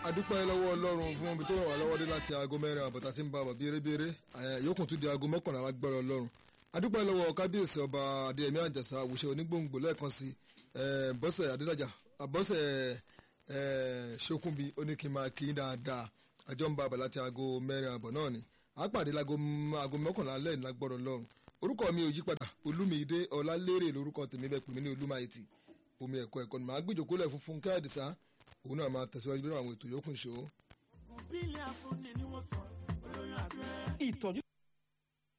adúpẹ́ lọ́wọ́ ọlọ́run fún ibi tó ràn wá lọ́wọ́ dé láti aago mẹ́rin àbọ̀tà tí ń bá bàbí erébéré yókùn tún di aago mọ́kànlá lágbára ọlọ́run adúpẹ́ lọ́wọ́ kábíyèsí ọba adéyẹmí àjàsà àwùṣe onígbòǹgbò lẹ́ẹ̀kan sí bọ́sẹ̀ adédàjà bọ́sẹ̀ ṣókùnbi oníkìmá kì í dáadáa àjọ ń bá bàbá láti aago mẹ́rin àbọ̀ náà ni àpàdé láago mọ́kànlá lẹ́yìn lágbára ọlọ́run orúkọ mi ò yí padà olúmídé ọlálérè lórúkọ tèmi bẹ́ẹ̀ pè mí ní olúmáyìtì omi ẹ̀kọ́ ẹ̀kọ́ ni màá gbìjòkólẹ̀ fún fúnkẹ́ àdìsá òun náà máa tẹ̀síwájú lórí àwọn ètò yòókù ṣó. ìtọ́jú